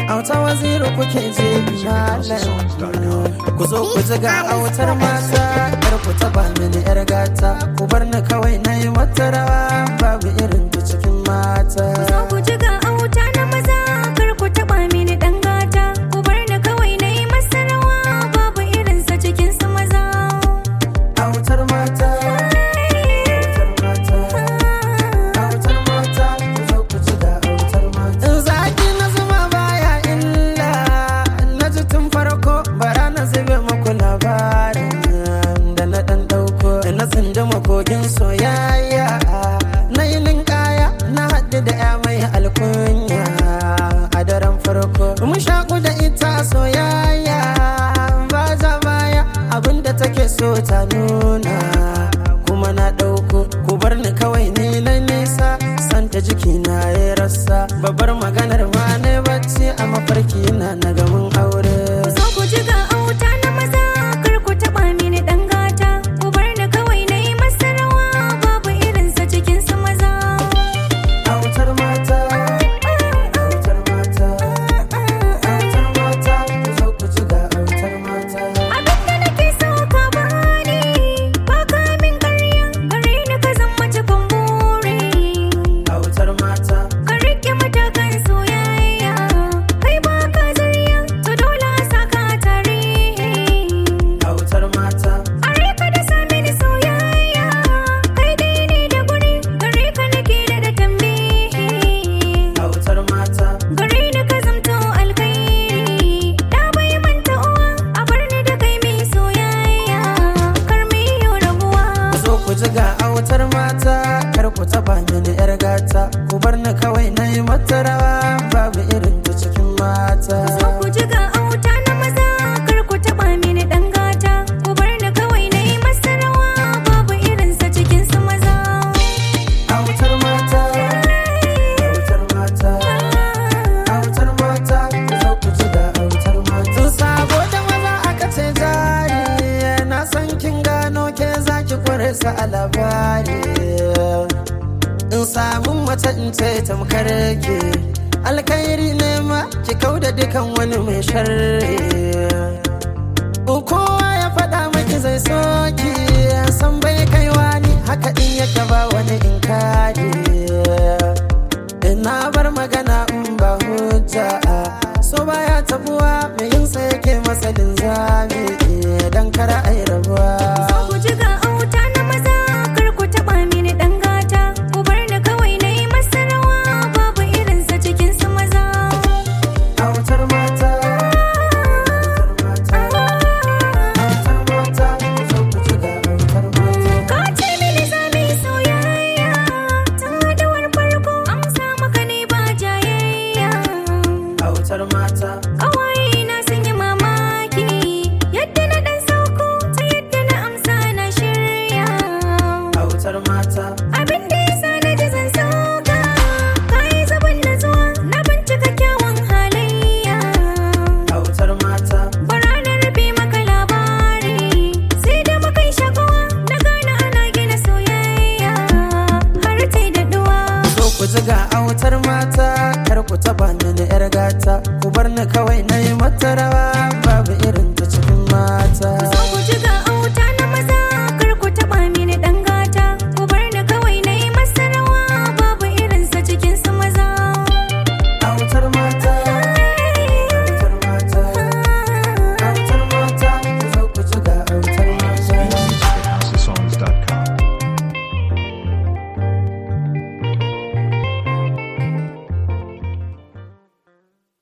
auta waziri kuke je malam ku zo ku ji ga autar mata kar ku taba mini yar gata ku bar ni kawai na yi mata rawa babu irin ta cikin mata Zo ku ji ga auta na maza kar ku taba mini dan gata ku bar ni kawai na yi masa rawa babu irinsa cikin su maza autar mata autar mata autar mata ku zo ku ji ga autar mata in zaki na zuma baya illa na ji tun farko bara na zube muku labarin da na dan dauko na tsinduma kogin soyayya na yi ninkaya na haɗu da ya mai alkunya a daren farko mun shaku da ita soyayya ba za baya abinda take so ta nuna kuma na ɗauko ku bar ni kawai ni na nisa santa jiki na ya rasa babbar maganar ma ne bacci a mafarki na na gamin aure Zo ku ji ga auta na maza kar ku taba mini dan gata ku bar ni kawai na yi masa rawa babu irinsa cikin su maza autar mata autar mata autar mata ku zo ku ji ga autar mata Abinda nake so ka bani ba ka min ƙarya gare ni ka zama cikin buri autar mata ka rike matakan soyayya kai ba ka zarya to dole a saka a tarihi autar mata a rika da sami ni soyayya kai dai ne da guri gare ka nake da da tambihi autar mata gare ni ka zamto alkhairi da bai manta uwa a bar ni da kai mai soyayya kar mu yi rabuwa ku zo ku ji ga autar mata kar ku taba mini yar gata ku bar ni kawai na yi mata rawa babu irin ta cikin mata Zo ku ji ga auta na maza kar ku taba mini dan gata ku bar ni kawai na yi masa rawa babu irinsa cikin su maza autar mata autar mata autar mata ku zo ku ji ga autar mata tun sabo da maza aka ce jari na san kin gano ke zaki kware sa a labari in samu mace in ce tamkar ke alkhairi ne ma ki kauda dukan wani mai sharri kowa ya faɗa maki zai soki san bai kaiwa ni haka in yake ba wani in kare ina bar magana in ba hujja so baya tabuwa mai yin sa yake masa linzami dan kara ai rabuwa Zo ku ji ga auta na maza kar ku taba mini dan gata ku bar ni kawai na yi masa rawa babu irinsa cikin su maza autar mata autar mata autar mata ku zo ku ji ga autar mata Ka ce mini za mu yi soyayya tun haɗuwar farko amsa maka ne ba jayayya autar mata Ƙawaye na sun yi mamaki yadda na ɗan sauko ta yadda na amsa na shirya. autar mata Abin da ya sa na ji zan sauka ka yi zaban natsuwa na bincika kyawun halayya. autar mata Bara na rufe maka labari sai da muka yi shakuwa na gane ana gina soyayya har ta yi daɗuwa. so ku ji ga autar mata kar ku taba mini yar gata ku bar ni kawai na yi mata rawa babu irin ta cikin mata